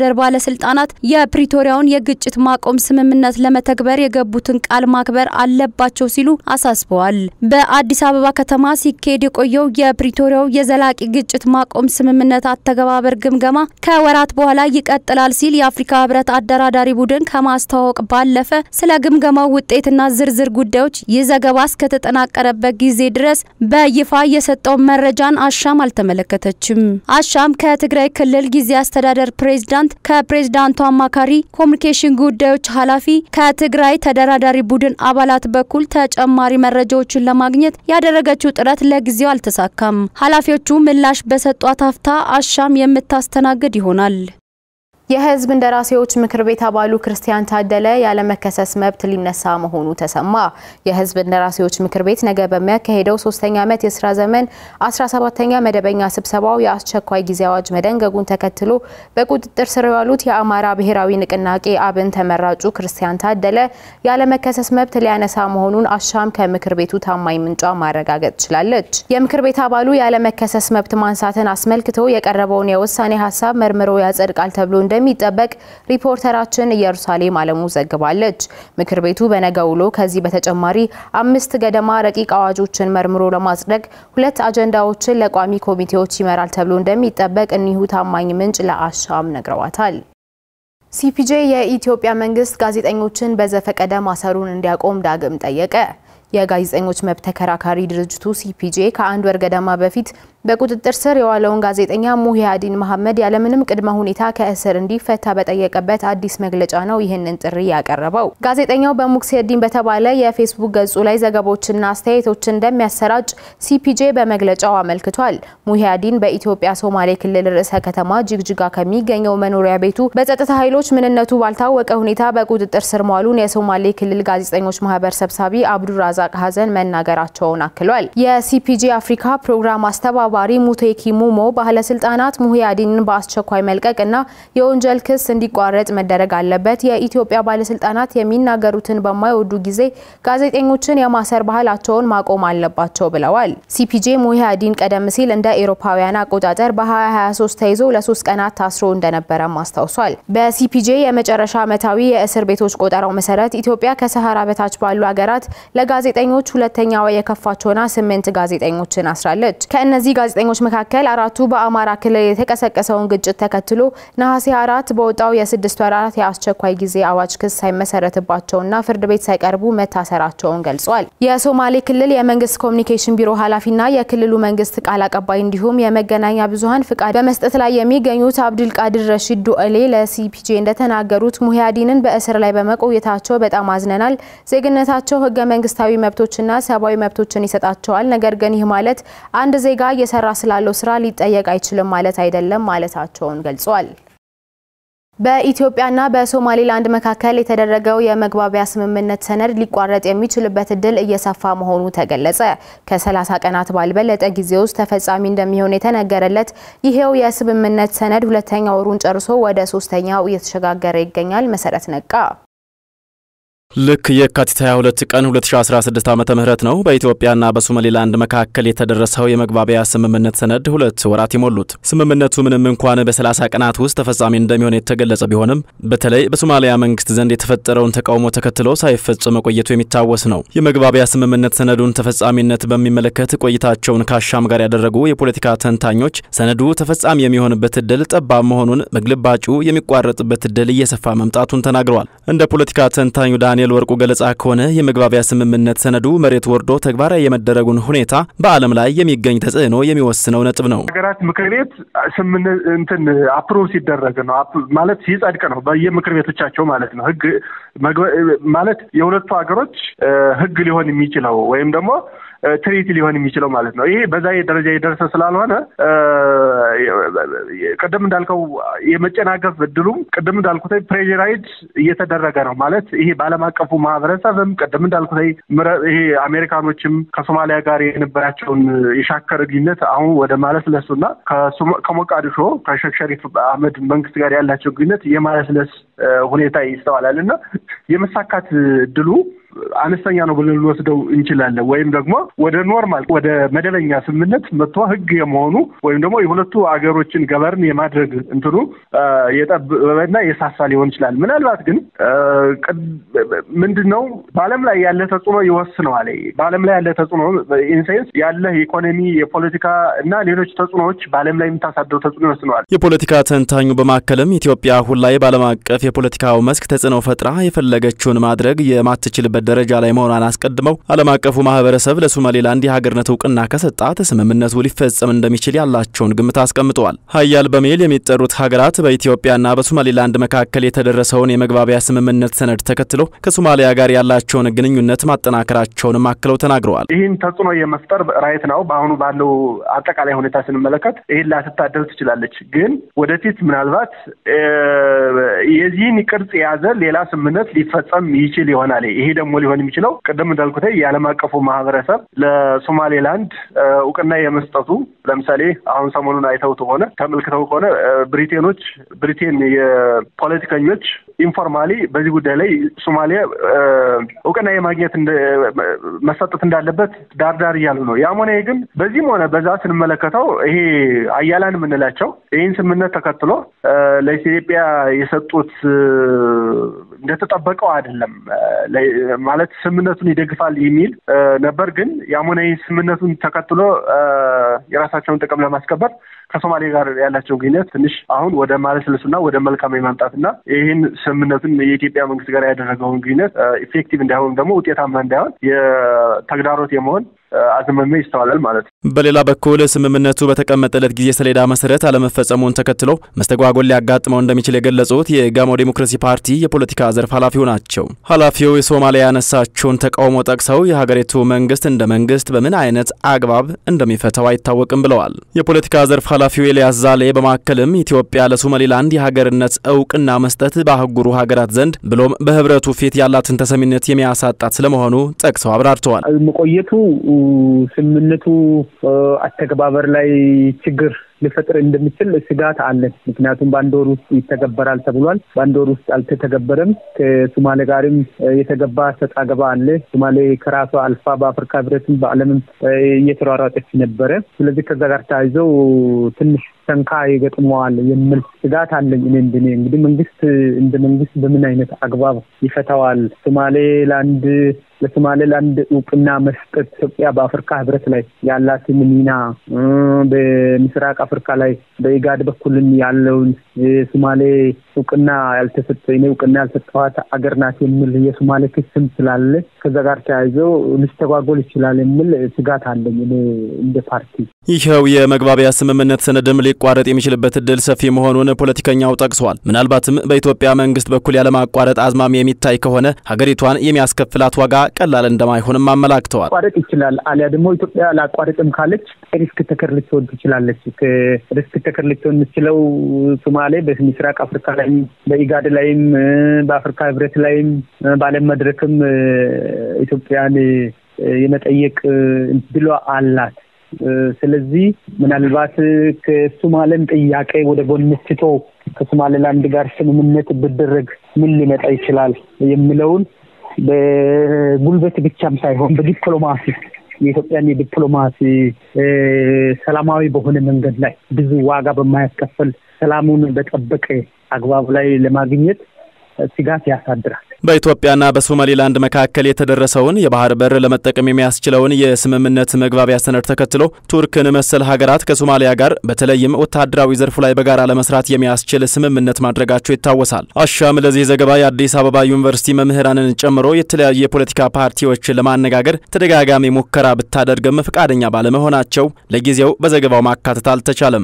Speaker 8: አስተዳደር ባለስልጣናት የፕሪቶሪያውን የግጭት ማቆም ስምምነት ለመተግበር የገቡትን ቃል ማክበር አለባቸው ሲሉ አሳስበዋል። በአዲስ አበባ ከተማ ሲካሄድ የቆየው የፕሪቶሪያው የዘላቂ ግጭት ማቆም ስምምነት አተገባበር ግምገማ ከወራት በኋላ ይቀጥላል ሲል የአፍሪካ ህብረት አደራዳሪ ቡድን ከማስተዋወቅ ባለፈ ስለ ግምገማው ውጤትና ዝርዝር ጉዳዮች ይህ ዘገባ እስከተጠናቀረበት ጊዜ ድረስ በይፋ የሰጠውን መረጃን አሻም አልተመለከተችም። አሻም ከትግራይ ክልል ጊዜ አስተዳደር ፕሬዝዳንት፣ ከፕሬዝዳንቱ አማካሪ ኮሚኒኬሽን ጉዳዮች ኃላፊ፣ ከትግራይ ተደራዳሪ ቡድን አባላት በኩል ተጨማሪ መረጃዎችን ለማግኘት ያደረገችው ጥረት ለጊዜው አልተሳካም። ኃላፊዎቹ ምላሽ በሰጧት አፍታ አሻም የምታስተናግድ ይሆናል።
Speaker 1: የህዝብ እንደራሴዎች ምክር ቤት አባሉ ክርስቲያን ታደለ ያለመከሰስ መብት ሊነሳ መሆኑ ተሰማ። የህዝብ እንደራሴዎች ምክር ቤት ነገ በሚያካሄደው ሶስተኛ ዓመት የስራ ዘመን 17ኛ መደበኛ ስብሰባው የአስቸኳይ ጊዜ አዋጅ መደንገጉን ተከትሎ በቁጥጥር ስር የዋሉት የአማራ ብሔራዊ ንቅናቄ አብን ተመራጩ ክርስቲያን ታደለ ያለመከሰስ መብት ሊያነሳ መሆኑን አሻም ከምክር ቤቱ ታማኝ ምንጯ ማረጋገጥ ችላለች። የምክር ቤት አባሉ ያለመከሰስ መብት ማንሳትን አስመልክቶ የቀረበውን የውሳኔ ሀሳብ መርምሮ ያጸድቃል ተብሎ እንደሚጠበቅ ሪፖርተራችን ኢየሩሳሌም አለሙ ዘግባለች። ምክር ቤቱ በነገ ውሎ ከዚህ በተጨማሪ አምስት ገደማ ረቂቅ አዋጆችን መርምሮ ለማጽደቅ ሁለት አጀንዳዎችን ለቋሚ ኮሚቴዎች ይመራል ተብሎ እንደሚጠበቅ እኒሁ ታማኝ ምንጭ ለአሻም ነግረዋታል። ሲፒጄ የኢትዮጵያ መንግስት ጋዜጠኞችን በዘፈቀደ ማሰሩን እንዲያቆም ዳግም ጠየቀ። የጋዜጠኞች መብት ተከራካሪ ድርጅቱ ሲፒጄ ከአንድ ወር ገደማ በፊት በቁጥጥር ስር የዋለውን ጋዜጠኛ ሙሂያዲን መሐመድ ያለምንም ቅድመ ሁኔታ ከእስር እንዲፈታ በጠየቀበት አዲስ መግለጫ ነው ይህንን ጥሪ ያቀረበው። ጋዜጠኛው በሙክሴዲን በተባለ የፌስቡክ ገጹ ላይ ዘገቦችና አስተያየቶችን እንደሚያሰራጭ ሲፒጄ በመግለጫው አመልክቷል። ሙሂያዲን በኢትዮጵያ ሶማሌ ክልል ርዕሰ ከተማ ጅግጅጋ ከሚገኘው መኖሪያ ቤቱ በጸጥታ ኃይሎች ምንነቱ ባልታወቀ ሁኔታ በቁጥጥር ስር መዋሉን የሶማሌ ክልል ጋዜጠኞች ማህበር ሰብሳቢ አብዱራዛቅ ሀዘን መናገራቸውን አክሏል። የሲፒጄ አፍሪካ ፕሮግራም አስተባባሪ ሙቴኪ ሙሞ ባለስልጣናት ሙሂያዲንን በአስቸኳይ መልቀቅና የወንጀል ክስ እንዲቋረጥ መደረግ አለበት፣ የኢትዮጵያ ባለስልጣናት የሚናገሩትን በማይወዱ ጊዜ ጋዜጠኞችን የማሰር ባህላቸውን ማቆም አለባቸው ብለዋል። ሲፒጄ ሙሂያዲን ቀደም ሲል እንደ ኤሮፓውያን አቆጣጠር በ2023 ተይዞ ለሶስት ቀናት ታስሮ እንደነበረም አስታውሷል። በሲፒጄ የመጨረሻ ዓመታዊ የእስር ቤቶች ቆጠራው መሰረት ኢትዮጵያ ከሰሃራ በታች ባሉ ሀገራት ለጋዜጠኞች ሁለተኛዋ የከፋች ሆና ስምንት ጋዜጠኞችን አስራለች። ከእነዚህ ጋዜጠኞች መካከል አራቱ በአማራ ክልል የተቀሰቀሰውን ግጭት ተከትሎ ነሐሴ አራት በወጣው የስድስት ወራት የአስቸኳይ ጊዜ አዋጅ ክስ ሳይመሰረትባቸውና ፍርድ ቤት ሳይቀርቡ መታሰራቸውን ገልጿል። የሶማሌ ክልል የመንግስት ኮሚኒኬሽን ቢሮ ኃላፊና የክልሉ መንግስት ቃል አቀባይ እንዲሁም የመገናኛ ብዙኃን ፍቃድ በመስጠት ላይ የሚገኙት አብዱልቃድር ረሺድ ዱኤሌ ለሲፒጄ እንደተናገሩት ሙሂያዲንን በእስር ላይ በመቆየታቸው በጣም አዝነናል። ዜግነታቸው ህገ መንግስታዊ መብቶችና ሰብአዊ መብቶችን ይሰጣቸዋል። ነገር ግን ይህ ማለት አንድ ዜጋ እየሰራ ስላለው ስራ ሊጠየቅ አይችልም ማለት አይደለም ማለታቸውን ገልጿል። በኢትዮጵያና በሶማሌላንድ መካከል የተደረገው የመግባቢያ ስምምነት ሰነድ ሊቋረጥ የሚችልበት እድል እየሰፋ መሆኑ ተገለጸ። ከ30 ቀናት ባልበለጠ ጊዜ ውስጥ ተፈጻሚ እንደሚሆን የተነገረለት ይሄው የስምምነት ሰነድ ሁለተኛ ወሩን ጨርሶ ወደ ሶስተኛው እየተሸጋገረ ይገኛል። መሰረት ነቃ
Speaker 10: ልክ የካቲት 22 ቀን 2016 ዓመተ ምህረት ነው በኢትዮጵያና በሶማሌላንድ መካከል የተደረሰው የመግባቢያ ስምምነት ሰነድ ሁለት ወራት የሞሉት። ስምምነቱ ምንም እንኳን በ30 ቀናት ውስጥ ተፈጻሚ እንደሚሆን የተገለጸ ቢሆንም በተለይ በሶማሊያ መንግስት ዘንድ የተፈጠረውን ተቃውሞ ተከትሎ ሳይፈጸም መቆየቱ የሚታወስ ነው። የመግባቢያ ስምምነት ሰነዱን ተፈጻሚነት በሚመለከት ቆይታቸውን ከአሻም ጋር ያደረጉ የፖለቲካ ተንታኞች ሰነዱ ተፈጻሚ የሚሆንበት እድል ጠባብ መሆኑን፣ በግልባጩ የሚቋረጥበት እድል እየሰፋ መምጣቱን ተናግረዋል። እንደ ፖለቲካ ተንታኙ ዳንኤል ወርቁ ገለጻ ከሆነ የመግባቢያ ስምምነት ሰነዱ መሬት ወርዶ ተግባራዊ የመደረጉን ሁኔታ በዓለም ላይ የሚገኝ ተጽዕኖ የሚወስነው ነጥብ ነው።
Speaker 11: ሀገራት ምክር ቤት ስምምነት እንትን አፕሮቭ ሲደረግ ነው ማለት ሲጸድቅ ነው በየምክር ቤቶቻቸው ማለት ነው። ህግ ማለት የሁለቱ ሀገሮች ህግ ሊሆን የሚችለው ወይም ደግሞ ትሪቲ ሊሆን የሚችለው ማለት ነው። ይሄ በዛ ደረጃ የደረሰ ስላልሆነ ቅድም እንዳልከው የመጨናገፍ እድሉም ቅድም እንዳልኩት ፕሬራይድ እየተደረገ ነው ማለት ይሄ በዓለም አቀፉ ማህበረሰብም ቅድም እንዳልኩት ይሄ አሜሪካኖችም ከሶማሊያ ጋር የነበራቸውን የሻከረ ግንኙነት አሁን ወደ ማለስለሱና ከሞቃዲሾ ከሼክ ሸሪፍ አህመድ መንግስት ጋር ያላቸው ግንኙነት የማለስለስ ሁኔታ ይስተዋላል እና የመሳካት እድሉ አነስተኛ ነው ብለን ልንወስደው እንችላለን። ወይም ደግሞ ወደ ኖርማል ወደ መደበኛ ስምምነት መጥቶ ህግ የመሆኑ ወይም ደግሞ የሁለቱ አገሮችን ገበርን የማድረግ እንትኑ የጠበበና የሳሳ ሊሆን ይችላል። ምናልባት ግን ምንድን ነው በዓለም ላይ ያለ ተጽዕኖ ይወስነዋል። በዓለም ላይ ያለ ተጽዕኖ ኢንሴንስ ያለ የኢኮኖሚ የፖለቲካ እና ሌሎች ተጽዕኖዎች በዓለም ላይ የምታሳደው ተጽዕኖ ይወስነዋል።
Speaker 10: የፖለቲካ ተንታኙ በማከልም ኢትዮጵያ አሁን ላይ በዓለም አቀፍ የፖለቲካው መስክ ተጽዕኖ ፈጥራ የፈለገችውን ማድረግ የማትችልበት ደረጃ ላይ መሆኗን አስቀድመው ዓለም አቀፉ ማህበረሰብ ለሶማሌላንድ የሀገርነት እውቅና ከሰጣት ስምምነቱ ሊፈጸም እንደሚችል ያላቸውን ግምት አስቀምጠዋል። ሀያል በሚል የሚጠሩት ሀገራት በኢትዮጵያና በሶማሌላንድ መካከል የተደረሰውን የመግባቢያ ስምምነት ሰነድ ተከትሎ ከሶማሊያ ጋር ያላቸውን ግንኙነት ማጠናከራቸውንም አክለው ተናግረዋል።
Speaker 11: ይህን ተጽዕኖ የመፍጠር ራይት ነው። በአሁኑ ባለው አጠቃላይ ሁኔታ ስንመለከት ይህን ላትታደል ትችላለች። ግን ወደፊት ምናልባት የዚህን ቅርጽ የያዘ ሌላ ስምምነት ሊፈጸም ይችል ይሆናል። ይሄ ደግሞ ሊሆን የሚችለው ቅድም እንዳልኩት የዓለም አቀፉ ማህበረሰብ ለሶማሌላንድ እውቅና የመስጠቱ ለምሳሌ አሁን ሰሞኑን አይተው ከሆነ ተመልክተው ከሆነ ብሪቴኖች ብሪቴን የፖለቲከኞች ኢንፎርማሊ በዚህ ጉዳይ ላይ ሶማሊያ እውቅና የማግኘት መሰጠት እንዳለበት ዳርዳር እያሉ ነው። ያም ሆነ ግን በዚህም ሆነ በዛ ስንመለከተው ይሄ አያላን የምንላቸው ይህን ስምምነት ተከትሎ ለኢትዮጵያ የሰጡት እንደተጠበቀው አይደለም። ማለት ስምምነቱን ይደግፋል የሚል ነበር። ግን ያም ሆነ ይህ ስምምነቱን ተከትሎ የራሳቸውን ጥቅም ለማስከበር ከሶማሌ ጋር ያላቸው ግንኙነት ትንሽ አሁን ወደ ማለስለሱና ወደ መልካም የማምጣትና ይህን ስምምነቱን የኢትዮጵያ መንግስት ጋር ያደረገውን ግንኙነት ኢፌክቲቭ እንዳይሆን ደግሞ ውጤታማ እንዳይሆን የተግዳሮት የመሆን አዝማሚያ ይስተዋላል ማለት ነው።
Speaker 10: በሌላ በኩል ስምምነቱ በተቀመጠለት ጊዜ ሰሌዳ መሰረት አለመፈጸሙን ተከትሎ መስተጓጎል ሊያጋጥመው እንደሚችል የገለጹት የጋሞ ዴሞክራሲ ፓርቲ የፖለቲካ ዘርፍ ኃላፊው ናቸው። ኃላፊው የሶማሊያ ያነሳቸውን ተቃውሞ ጠቅሰው የሀገሪቱ መንግስት እንደ መንግስት በምን አይነት አግባብ እንደሚፈታው አይታወቅም ብለዋል። የፖለቲካ ዘርፍ ኃላፊው ኤልያስ ዛሌ በማከልም ኢትዮጵያ ለሶማሌላንድ የሀገርነት እውቅና መስጠት በአህጉሩ ሀገራት ዘንድ ብሎም በህብረቱ ፊት ያላትን ተሰሚነት የሚያሳጣት ስለመሆኑ ጠቅሰው አብራርተዋል።
Speaker 12: መቆየቱ ስምምነቱ አተገባበር ላይ ችግር ሊፈጥር እንደሚችል ስጋት አለን። ምክንያቱም በአንድ ወር ውስጥ ይተገበራል ተብሏል። በአንድ ወር ውስጥ አልተተገበረም። ከሶማሌ ጋርም የተገባ ሰጣ ገባ አለ። ሶማሌ ከራሷ አልፋ በአፍሪካ ህብረትም በዓለምም እየተሯሯጠች ነበረ። ስለዚህ ከዛ ጋር ተያይዘው ትንሽ ሰንካ ይገጥመዋል የሚል ስጋት አለኝ። እኔ እንድኔ እንግዲህ መንግስት እንደ መንግስት በምን አይነት አግባብ ይፈታዋል? ሶማሌላንድ ለሶማሌላንድ እውቅና መስጠት ኢትዮጵያ በአፍሪካ ህብረት ላይ ያላትን ሚና በምስራቅ አፍሪካ ላይ በኢጋድ በኩልም ያለውን የሶማሌ እውቅና ያልተሰጠ እኔ እውቅና ያልሰጠኋት አገር ናት የሚል የሶማሌ ክስም ስላለ ከዛ ጋር ተያይዘው ሊስተጓጎል ይችላል የሚል ስጋት አለኝ እኔ እንደ ፓርቲ።
Speaker 10: ይኸው የመግባቢያ ስምምነት ሰነድም ሊቋረጥ የሚችልበት እድል ሰፊ መሆኑን ፖለቲከኛው ጠቅሷል። ምናልባትም በኢትዮጵያ መንግስት በኩል ያለማቋረጥ አዝማሚያ የሚታይ ከሆነ ሀገሪቷን የሚያስከፍላት ዋጋ ቀላል እንደማይሆንም አመላክተዋል።
Speaker 12: ቋረጥ ይችላል አሊያ ደግሞ ኢትዮጵያ ላቋረጥም ካለች ሪስክ ተከር ልትሆን ትችላለች። ሪስክ ተከር ልትሆን የምትችለው ሶማሌ በምስራቅ አፍሪካ ላይም በኢጋድ ላይም በአፍሪካ ህብረት ላይም በዓለም መድረክም ኢትዮጵያን የመጠየቅ ድሏ አላት። ስለዚህ ምናልባት ከሶማሌም ጥያቄ ወደ ጎን ትቶ ከሶማሌላንድ ጋር ስምምነት ብደረግ ምን ሊመጣ ይችላል የሚለውን በጉልበት ብቻም ሳይሆን በዲፕሎማሲ የኢትዮጵያን የዲፕሎማሲ ሰላማዊ በሆነ መንገድ ላይ ብዙ ዋጋ በማያስከፍል ሰላሙን በጠበቀ አግባብ ላይ ለማግኘት ስጋት ያሳድራል።
Speaker 10: በኢትዮጵያና በሶማሌላንድ መካከል የተደረሰውን የባህር በር ለመጠቀም የሚያስችለውን የስምምነት መግባቢያ ሰነድ ተከትሎ ቱርክን መሰል ሀገራት ከሶማሊያ ጋር በተለይም ወታደራዊ ዘርፉ ላይ በጋራ ለመስራት የሚያስችል ስምምነት ማድረጋቸው ይታወሳል። አሻም ለዚህ ዘገባ የአዲስ አበባ ዩኒቨርሲቲ መምህራንን ጨምሮ የተለያዩ የፖለቲካ ፓርቲዎችን ለማነጋገር ተደጋጋሚ ሙከራ ብታደርግም ፈቃደኛ ባለመሆናቸው ለጊዜው በዘገባው ማካተት አልተቻለም።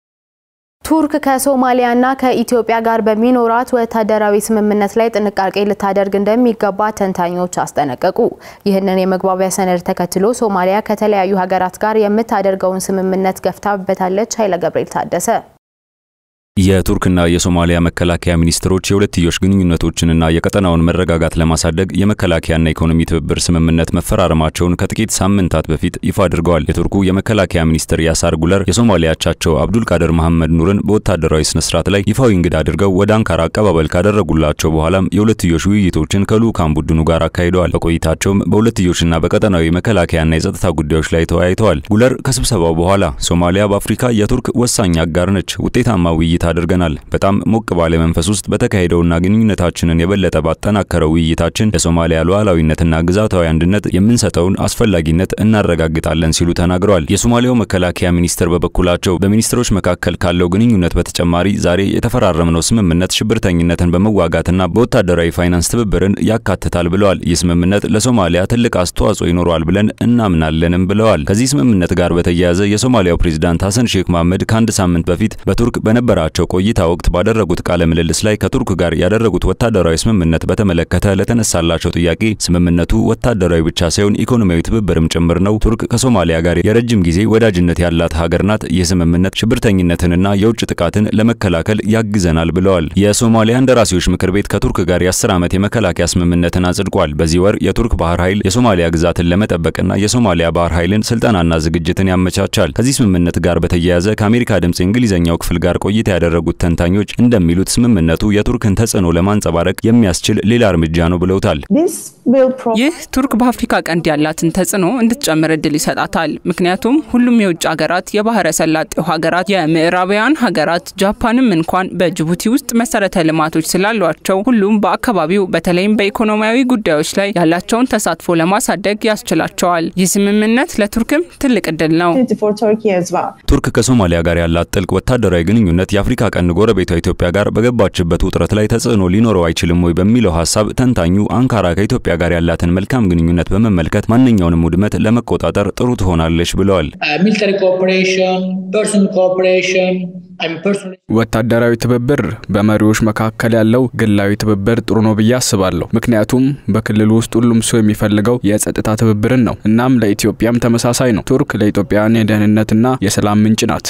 Speaker 1: ቱርክ ከሶማሊያና ከኢትዮጵያ ጋር በሚኖራት ወታደራዊ ስምምነት ላይ ጥንቃቄ ልታደርግ እንደሚገባ ተንታኞች አስጠነቀቁ። ይህንን የመግባቢያ ሰነድ ተከትሎ ሶማሊያ ከተለያዩ ሀገራት ጋር የምታደርገውን ስምምነት ገፍታበታለች። ኃይለ ገብርኤል ታደሰ
Speaker 13: የቱርክና የሶማሊያ መከላከያ ሚኒስትሮች የሁለትዮሽ ግንኙነቶችንና የቀጠናውን መረጋጋት ለማሳደግ የመከላከያና ኢኮኖሚ ትብብር ስምምነት መፈራረማቸውን ከጥቂት ሳምንታት በፊት ይፋ አድርገዋል። የቱርኩ የመከላከያ ሚኒስትር ያሳር ጉለር የሶማሊያ አቻቸው አብዱል ቃድር መሐመድ ኑርን በወታደራዊ ስነ ስርዓት ላይ ይፋዊ እንግዳ አድርገው ወደ አንካራ አቀባበል ካደረጉላቸው በኋላም የሁለትዮሽ ውይይቶችን ከልዑካን ቡድኑ ጋር አካሂደዋል። በቆይታቸውም በሁለትዮሽና በቀጠናዊ መከላከያና የጸጥታ ጉዳዮች ላይ ተወያይተዋል። ጉለር ከስብሰባው በኋላ ሶማሊያ በአፍሪካ የቱርክ ወሳኝ አጋር ነች፣ ውጤታማ ውይይት አድርገናል። በጣም ሞቅ ባለ መንፈስ ውስጥ በተካሄደውና ግንኙነታችንን የበለጠ ባጠናከረው ውይይታችን ለሶማሊያ ሉዓላዊነትና ግዛታዊ አንድነት የምንሰጠውን አስፈላጊነት እናረጋግጣለን ሲሉ ተናግረዋል። የሶማሊያው መከላከያ ሚኒስትር በበኩላቸው በሚኒስትሮች መካከል ካለው ግንኙነት በተጨማሪ ዛሬ የተፈራረምነው ስምምነት ሽብርተኝነትን በመዋጋትና በወታደራዊ ፋይናንስ ትብብርን ያካትታል ብለዋል። ይህ ስምምነት ለሶማሊያ ትልቅ አስተዋጽኦ ይኖረዋል ብለን እናምናለንም ብለዋል። ከዚህ ስምምነት ጋር በተያያዘ የሶማሊያው ፕሬዚዳንት ሐሰን ሼክ መሐመድ ከአንድ ሳምንት በፊት በቱርክ በነበራቸው ቆይታ ወቅት ባደረጉት ቃለ ምልልስ ላይ ከቱርክ ጋር ያደረጉት ወታደራዊ ስምምነት በተመለከተ ለተነሳላቸው ጥያቄ ስምምነቱ ወታደራዊ ብቻ ሳይሆን ኢኮኖሚያዊ ትብብርም ጭምር ነው። ቱርክ ከሶማሊያ ጋር የረጅም ጊዜ ወዳጅነት ያላት ሀገር ናት። ይህ ስምምነት ሽብርተኝነትንና የውጭ ጥቃትን ለመከላከል ያግዘናል ብለዋል። የሶማሊያ እንደራሴዎች ምክር ቤት ከቱርክ ጋር የአስር ዓመት የመከላከያ ስምምነትን አጽድቋል። በዚህ ወር የቱርክ ባህር ኃይል የሶማሊያ ግዛትን ለመጠበቅና የሶማሊያ ባህር ኃይልን ስልጠናና ዝግጅትን ያመቻቻል። ከዚህ ስምምነት ጋር በተያያዘ ከአሜሪካ ድምፅ የእንግሊዝኛው ክፍል ጋር ቆይታ ያደረጉት ተንታኞች እንደሚሉት ስምምነቱ የቱርክን ተጽዕኖ ለማንጸባረቅ የሚያስችል ሌላ እርምጃ ነው ብለውታል።
Speaker 14: ይህ ቱርክ በአፍሪካ ቀንድ ያላትን ተጽዕኖ እንድትጨምር እድል ይሰጣታል። ምክንያቱም ሁሉም የውጭ ሀገራት የባህረ ሰላጤው ሀገራት፣ የምዕራባውያን ሀገራት ጃፓንም እንኳን በጅቡቲ ውስጥ መሰረተ ልማቶች ስላሏቸው ሁሉም በአካባቢው በተለይም በኢኮኖሚያዊ ጉዳዮች ላይ ያላቸውን ተሳትፎ ለማሳደግ ያስችላቸዋል። ይህ ስምምነት ለቱርክም ትልቅ እድል ነው።
Speaker 13: ቱርክ ከሶማሊያ ጋር ያላት ጥልቅ ወታደራዊ ግንኙነት የአፍሪካ ቀንድ ጎረቤቷ ኢትዮጵያ ጋር በገባችበት ውጥረት ላይ ተጽዕኖ ሊኖረው አይችልም ወይ በሚለው ሀሳብ ተንታኙ አንካራ ከኢትዮጵያ ጋር ያላትን መልካም ግንኙነት በመመልከት ማንኛውንም ውድመት ለመቆጣጠር ጥሩ ትሆናለች ብለዋል።
Speaker 15: ወታደራዊ ትብብር በመሪዎች መካከል ያለው ግላዊ ትብብር ጥሩ ነው ብዬ አስባለሁ። ምክንያቱም በክልሉ ውስጥ ሁሉም ሰው የሚፈልገው የጸጥታ ትብብርን ነው። እናም ለኢትዮጵያም ተመሳሳይ ነው። ቱርክ ለኢትዮጵያውያን የደህንነትና የሰላም ምንጭ ናት።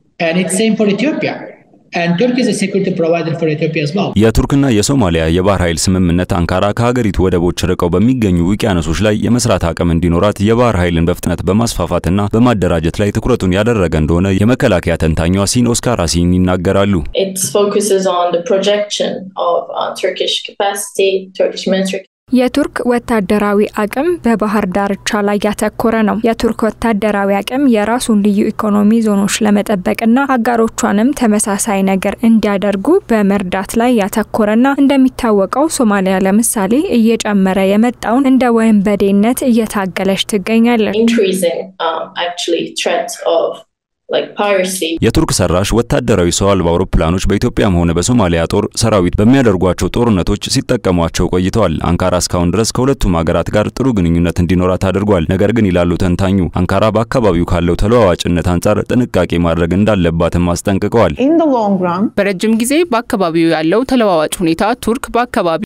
Speaker 13: የቱርክና የሶማሊያ የባህር ኃይል ስምምነት አንካራ ከሀገሪቱ ወደቦች ርቀው በሚገኙ ውቅያኖሶች ላይ የመስራት አቅም እንዲኖራት የባህር ኃይልን በፍጥነት በማስፋፋትና በማደራጀት ላይ ትኩረቱን ያደረገ እንደሆነ የመከላከያ ተንታኟ ሲን ኦስካር አሲን ይናገራሉ።
Speaker 6: የቱርክ ወታደራዊ አቅም በባህር ዳርቻ ላይ ያተኮረ ነው። የቱርክ ወታደራዊ አቅም የራሱን ልዩ ኢኮኖሚ ዞኖች ለመጠበቅና አጋሮቿንም ተመሳሳይ ነገር እንዲያደርጉ በመርዳት ላይ ያተኮረና እንደሚታወቀው ሶማሊያ ለምሳሌ እየጨመረ የመጣውን እንደ ወንበዴነት እየታገለች ትገኛለች።
Speaker 13: የቱርክ ሰራሽ ወታደራዊ ሰው አልባ አውሮፕላኖች በኢትዮጵያም ሆነ በሶማሊያ ጦር ሰራዊት በሚያደርጓቸው ጦርነቶች ሲጠቀሟቸው ቆይተዋል። አንካራ እስካሁን ድረስ ከሁለቱም ሀገራት ጋር ጥሩ ግንኙነት እንዲኖራት አድርጓል። ነገር ግን ይላሉ ተንታኙ፣ አንካራ በአካባቢው ካለው ተለዋዋጭነት አንጻር ጥንቃቄ ማድረግ እንዳለባትም አስጠንቅቀዋል።
Speaker 14: በረጅም ጊዜ በአካባቢው ያለው ተለዋዋጭ ሁኔታ ቱርክ በአካባቢ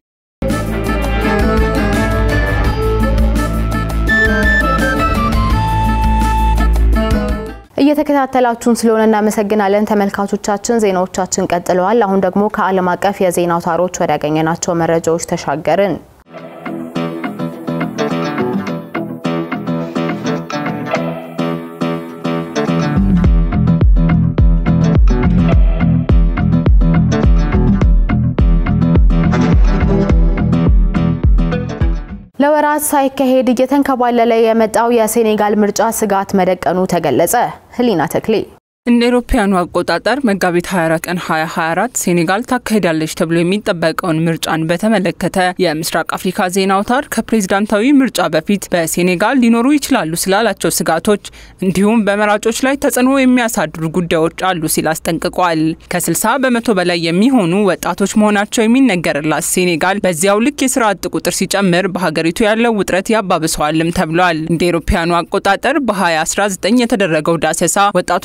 Speaker 1: እየተከታተላችሁን ስለሆነ እናመሰግናለን ተመልካቾቻችን። ዜናዎቻችን ቀጥለዋል። አሁን ደግሞ ከዓለም አቀፍ የዜና አውታሮች ወዳገኘናቸው መረጃዎች ተሻገርን። ለወራት ሳይካሄድ እየተንከባለለ የመጣው የሴኔጋል ምርጫ ስጋት መደቀኑ ተገለጸ። ህሊና ተክሌ
Speaker 14: እንደ አውሮፓውያኑ አቆጣጠር መጋቢት 24 ቀን 2024 ሴኔጋል ታካሂዳለች ተብሎ የሚጠበቀውን ምርጫን በተመለከተ የምስራቅ አፍሪካ ዜና አውታር ከፕሬዝዳንታዊ ምርጫ በፊት በሴኔጋል ሊኖሩ ይችላሉ ስላላቸው ስጋቶች እንዲሁም በመራጮች ላይ ተጽዕኖ የሚያሳድሩ ጉዳዮች አሉ ሲል አስጠንቅቋል። ከ60 በመቶ በላይ የሚሆኑ ወጣቶች መሆናቸው የሚነገርላት ሴኔጋል በዚያው ልክ የስራ አጥ ቁጥር ሲጨምር በሀገሪቱ ያለው ውጥረት ያባብሰዋልም ተብሏል። እንደ አውሮፓውያኑ አቆጣጠር በ2019 የተደረገው ዳሰሳ ወጣቶቹ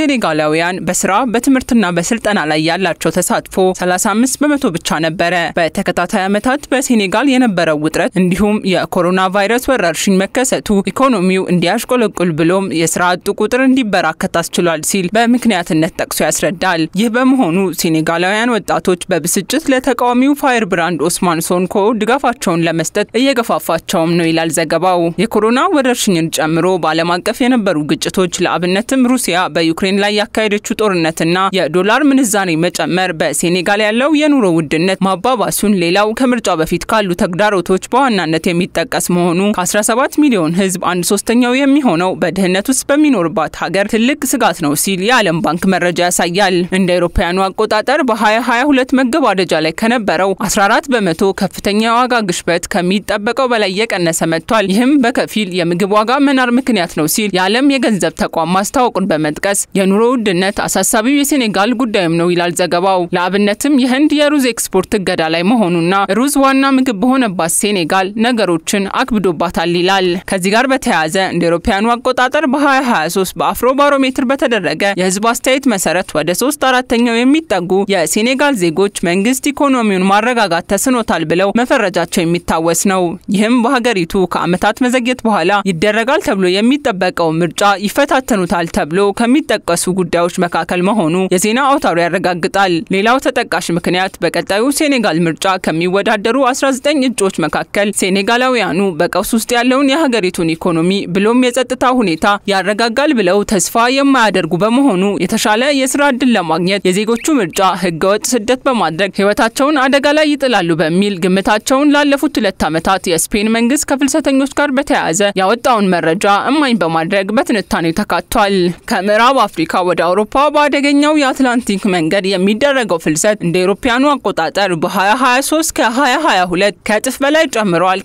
Speaker 14: ሴኔጋላውያን በስራ በትምህርትና በስልጠና ላይ ያላቸው ተሳትፎ 35 በመቶ ብቻ ነበረ። በተከታታይ ዓመታት በሴኔጋል የነበረው ውጥረት እንዲሁም የኮሮና ቫይረስ ወረርሽኝ መከሰቱ ኢኮኖሚው እንዲያሽቆለቁል ብሎም የስራ አጡ ቁጥር እንዲበራከት አስችሏል ሲል በምክንያትነት ጠቅሶ ያስረዳል። ይህ በመሆኑ ሴኔጋላውያን ወጣቶች በብስጭት ለተቃዋሚው ፋየር ብራንድ ኦስማን ሶንኮ ድጋፋቸውን ለመስጠት እየገፋፋቸውም ነው ይላል ዘገባው። የኮሮና ወረርሽኝን ጨምሮ በዓለም አቀፍ የነበሩ ግጭቶች ለአብነትም ሩሲያ በዩክሬን ላይ ያካሄደችው ጦርነትና የዶላር ምንዛሬ መጨመር በሴኔጋል ያለው የኑሮ ውድነት ማባባሱን ሌላው ከምርጫው በፊት ካሉ ተግዳሮቶች በዋናነት የሚጠቀስ መሆኑ ከ17 ሚሊዮን ሕዝብ አንድ ሶስተኛው የሚሆነው በድህነት ውስጥ በሚኖርባት ሀገር ትልቅ ስጋት ነው ሲል የዓለም ባንክ መረጃ ያሳያል። እንደ አውሮፓውያኑ አቆጣጠር በ2022 መገባደጃ ላይ ከነበረው 14 በመቶ ከፍተኛ የዋጋ ግሽበት ከሚጠበቀው በላይ እየቀነሰ መጥቷል። ይህም በከፊል የምግብ ዋጋ መናር ምክንያት ነው ሲል የዓለም የገንዘብ ተቋም ማስታወቁን በመጥቀስ የኑሮ ውድነት አሳሳቢው የሴኔጋል ጉዳይም ነው ይላል ዘገባው። ለአብነትም የህንድ የሩዝ ኤክስፖርት እገዳ ላይ መሆኑና ሩዝ ዋና ምግብ በሆነባት ሴኔጋል ነገሮችን አክብዶባታል ይላል። ከዚህ ጋር በተያያዘ እንደ አውሮፓውያኑ አቆጣጠር በ2023 በአፍሮ ባሮሜትር በተደረገ የህዝብ አስተያየት መሰረት ወደ ሶስት አራተኛው የሚጠጉ የሴኔጋል ዜጎች መንግስት ኢኮኖሚውን ማረጋጋት ተስኖታል ብለው መፈረጃቸው የሚታወስ ነው። ይህም በሀገሪቱ ከዓመታት መዘግየት በኋላ ይደረጋል ተብሎ የሚጠበቀው ምርጫ ይፈታተኑታል ተብሎ ከሚጠቀሱ ጉዳዮች መካከል መሆኑ የዜና አውታሩ ያረጋግጣል። ሌላው ተጠቃሽ ምክንያት በቀጣዩ ሴኔጋል ምርጫ ከሚወዳደሩ 19 እጩዎች መካከል ሴኔጋላውያኑ በቀውስ ውስጥ ያለውን የሀገሪቱን ኢኮኖሚ ብሎም የጸጥታ ሁኔታ ያረጋጋል ብለው ተስፋ የማያደርጉ በመሆኑ የተሻለ የስራ እድል ለማግኘት የዜጎቹ ምርጫ ህገወጥ ስደት በማድረግ ህይወታቸውን አደጋ ላይ ይጥላሉ በሚል ግምታቸውን ላለፉት ሁለት ዓመታት የስፔን መንግስት ከፍልሰተኞች ጋር በተያያዘ ያወጣውን መረጃ እማኝ በማድረግ በትንታኔው ተካቷል። ከምዕራብ አፍሪካ ወደ አውሮፓ በአደገኛው የአትላንቲክ መንገድ የሚደረገው ፍልሰት እንደ አውሮፓውያኑ አቆጣጠር በ2023 ከ2022 ከእጥፍ በላይ ጨምረዋል።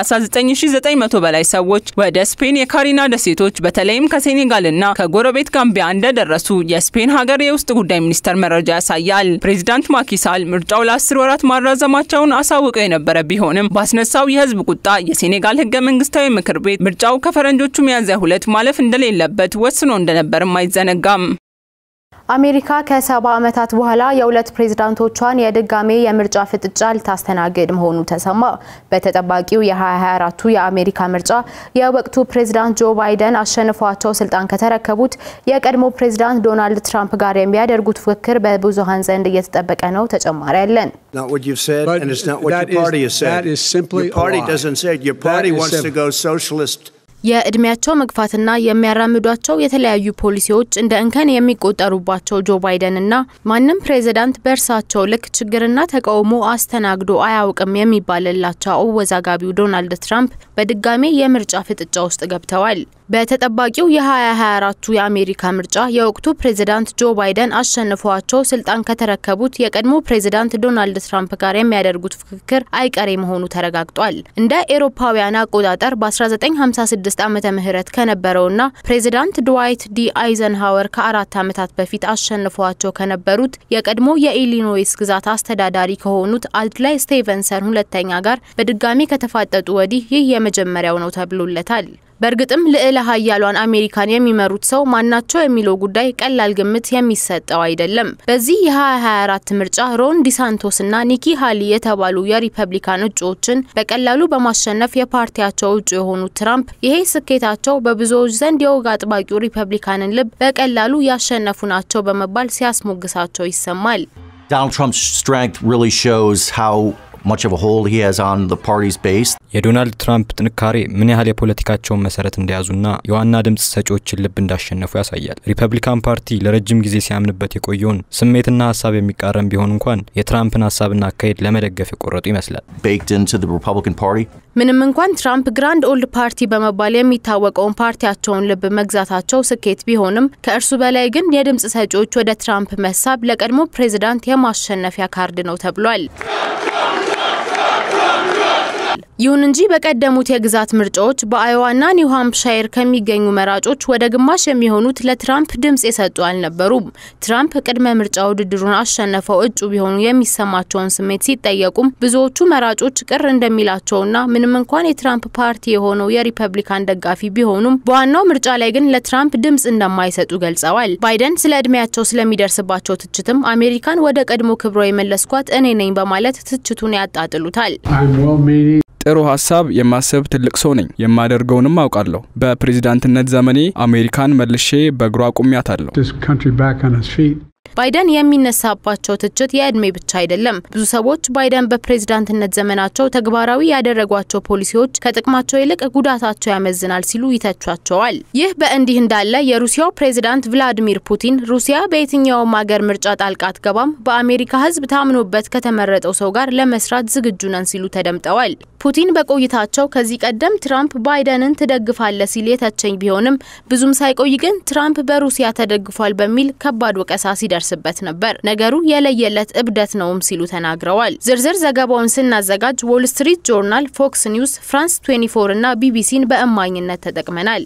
Speaker 14: ከ39900 በላይ ሰዎች ወደ ስፔን የካሪና ደሴቶች በተለይም ከሴኔጋልና ከጎረቤት ጋምቢያ እንደደረሱ የስፔን ሀገር የውስጥ ጉዳይ ሚኒስቴር መረጃ ያሳያል። ፕሬዚዳንት ማኪሳል ምርጫው ለአስር ወራት ማራዘማቸውን አሳውቀው የነበረ ቢሆንም ባስነሳው የህዝብ ቁጣ የሴኔጋል ህገ መንግስታዊ ምክር ቤት ምርጫው ከፈረንጆቹ ሚያዝያ ሁለት ማለፍ እንደሌለበት ወስኖ እንደነበርም አይዘነጋም።
Speaker 1: አሜሪካ ከሰባ ዓመታት በኋላ የሁለት ፕሬዝዳንቶቿን የድጋሜ የምርጫ ፍጥጫ ልታስተናግድ መሆኑ ተሰማ። በተጠባቂው የ2024ቱ የአሜሪካ ምርጫ የወቅቱ ፕሬዝዳንት ጆ ባይደን አሸንፏቸው ስልጣን ከተረከቡት የቀድሞ ፕሬዝዳንት ዶናልድ ትራምፕ ጋር የሚያደርጉት ፍክክር በብዙሃን ዘንድ እየተጠበቀ ነው። ተጨማሪ ያለን የእድሜያቸው መግፋትና የሚያራምዷቸው የተለያዩ ፖሊሲዎች እንደ እንከን የሚቆጠሩባቸው ጆ ባይደን እና ማንም ፕሬዚዳንት በእርሳቸው ልክ ችግርና ተቃውሞ አስተናግዶ አያውቅም የሚባልላቸው አወዛጋቢው ዶናልድ ትራምፕ በድጋሜ የምርጫ ፍጥጫ ውስጥ ገብተዋል። በተጠባቂው የ2024ቱ የአሜሪካ ምርጫ የወቅቱ ፕሬዚዳንት ጆ ባይደን አሸንፈዋቸው ስልጣን ከተረከቡት የቀድሞ ፕሬዚዳንት ዶናልድ ትራምፕ ጋር የሚያደርጉት ፍክክር አይቀሬ መሆኑ ተረጋግጧል። እንደ ኤሮፓውያን አቆጣጠር በ1956 ዓመተ ምህረት ከነበረውና ፕሬዚዳንት ድዋይት ዲ አይዘንሃወር ከአራት ዓመታት በፊት አሸንፈዋቸው ከነበሩት የቀድሞ የኢሊኖይስ ግዛት አስተዳዳሪ ከሆኑት አድላይ ስቴቨንሰን ሁለተኛ ጋር በድጋሚ ከተፋጠጡ ወዲህ ይህ የመጀመሪያው ነው ተብሎለታል። በእርግጥም ልዕለ ሀያሏን አሜሪካን የሚመሩት ሰው ማናቸው የሚለው ጉዳይ ቀላል ግምት የሚሰጠው አይደለም። በዚህ የ2024 ምርጫ ሮን ዲሳንቶስና ኒኪ ሃሊ የተባሉ የሪፐብሊካን እጩዎችን በቀላሉ በማሸነፍ የፓርቲያቸው እጩ የሆኑት ትራምፕ ይሄ ስኬታቸው በብዙዎች ዘንድ የወግ አጥባቂው ሪፐብሊካንን ልብ በቀላሉ ያሸነፉ ናቸው በመባል ሲያስሞግሳቸው ይሰማል።
Speaker 16: Donald Trump's strength really shows how much of a hold he has on the party's base.
Speaker 17: የዶናልድ ትራምፕ ጥንካሬ ምን ያህል የፖለቲካቸውን መሰረት እንደያዙና የዋና ድምፅ ሰጪዎችን ልብ እንዳሸነፉ ያሳያል። ሪፐብሊካን ፓርቲ ለረጅም ጊዜ ሲያምንበት የቆየውን ስሜትና ሀሳብ የሚቃረን ቢሆን እንኳን የትራምፕን ሀሳብና አካሄድ ለመደገፍ የቆረጡ ይመስላል።
Speaker 16: Baked into the Republican Party.
Speaker 1: ምንም እንኳን ትራምፕ ግራንድ ኦልድ ፓርቲ በመባል የሚታወቀውን ፓርቲያቸውን ልብ መግዛታቸው ስኬት ቢሆንም ከእርሱ በላይ ግን የድምፅ ሰጪዎች ወደ ትራምፕ መሳብ ለቀድሞ ፕሬዚዳንት የማሸነፊያ ካርድ ነው ተብሏል። ይሁን እንጂ በቀደሙት የግዛት ምርጫዎች በአዮዋና ኒው ሃምፕሻየር ከሚገኙ መራጮች ወደ ግማሽ የሚሆኑት ለትራምፕ ድምጽ የሰጡ አልነበሩም። ትራምፕ ቅድመ ምርጫ ውድድሩን አሸነፈው እጩ ቢሆኑ የሚሰማቸውን ስሜት ሲጠየቁም ብዙዎቹ መራጮች ቅር እንደሚላቸውና ምንም እንኳን የትራምፕ ፓርቲ የሆነው የሪፐብሊካን ደጋፊ ቢሆኑም በዋናው ምርጫ ላይ ግን ለትራምፕ ድምጽ እንደማይሰጡ ገልጸዋል። ባይደን ስለ እድሜያቸው ስለሚደርስባቸው ትችትም አሜሪካን ወደ ቀድሞ ክብሯ የመለስኳት እኔ ነኝ በማለት ትችቱን ያጣጥሉታል።
Speaker 15: ጥሩ ሀሳብ የማሰብ ትልቅ ሰው ነኝ። የማደርገውንም አውቃለሁ። በፕሬዝዳንትነት ዘመኔ አሜሪካን መልሼ በእግሯ አቁሚያታለሁ።
Speaker 1: ባይደን የሚነሳባቸው ትችት የእድሜ ብቻ አይደለም። ብዙ ሰዎች ባይደን በፕሬዝዳንትነት ዘመናቸው ተግባራዊ ያደረጓቸው ፖሊሲዎች ከጥቅማቸው ይልቅ ጉዳታቸው ያመዝናል ሲሉ ይተቿቸዋል። ይህ በእንዲህ እንዳለ የሩሲያው ፕሬዝዳንት ቭላዲሚር ፑቲን ሩሲያ በየትኛውም ሀገር ምርጫ ጣልቃ አትገባም፣ በአሜሪካ ሕዝብ ታምኖበት ከተመረጠው ሰው ጋር ለመስራት ዝግጁ ነን ሲሉ ተደምጠዋል። ፑቲን በቆይታቸው ከዚህ ቀደም ትራምፕ ባይደንን ትደግፋለ ሲል የተቸኝ ቢሆንም ብዙም ሳይቆይ ግን ትራምፕ በሩሲያ ተደግፏል በሚል ከባድ ወቀሳ ሲደርስበት ነበር። ነገሩ የለየለት እብደት ነውም ሲሉ ተናግረዋል። ዝርዝር ዘገባውን ስናዘጋጅ ዎል ስትሪት ጆርናል፣ ፎክስ ኒውስ፣ ፍራንስ 24 እና ቢቢሲን በእማኝነት ተጠቅመናል።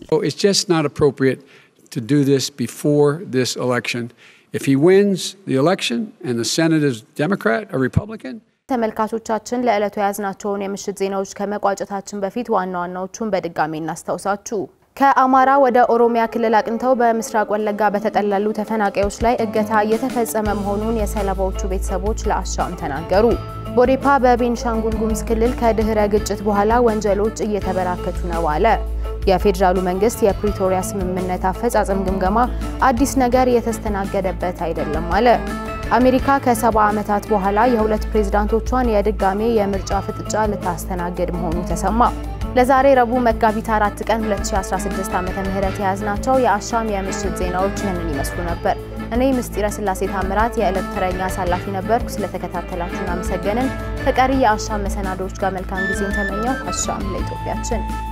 Speaker 1: ተመልካቾቻችን ለዕለቱ የያዝናቸውን የምሽት ዜናዎች ከመቋጨታችን በፊት ዋና ዋናዎቹን በድጋሚ እናስታውሳችሁ። ከአማራ ወደ ኦሮሚያ ክልል አቅንተው በምስራቅ ወለጋ በተጠለሉ ተፈናቃዮች ላይ እገታ እየተፈጸመ መሆኑን የሰለባዎቹ ቤተሰቦች ለአሻም ተናገሩ። ቦዴፓ በቤንሻንጉል ጉሙዝ ክልል ከድህረ ግጭት በኋላ ወንጀሎች እየተበራከቱ ነው አለ። የፌዴራሉ መንግስት የፕሪቶሪያ ስምምነት አፈጻጸም ግምገማ አዲስ ነገር የተስተናገደበት አይደለም አለ። አሜሪካ ከሰባ ዓመታት በኋላ የሁለት ፕሬዝዳንቶቿን የድጋሜ የምርጫ ፍጥጫ ልታስተናግድ መሆኑ ተሰማ። ለዛሬ ረቡዕ መጋቢት አራት ቀን 2016 ዓ.ም የያዝናቸው የአሻም የምሽት ዜናዎች ይህንን ይመስሉ ነበር። እኔ ምስጢረ ስላሴ ታምራት የዕለት ተረኛ አሳላፊ ነበርኩ። ስለተከታተላችሁ እናመሰገንን። ከቀሪ የአሻም መሰናዶዎች ጋር መልካም ጊዜን ተመኘው። አሻም ለኢትዮጵያችን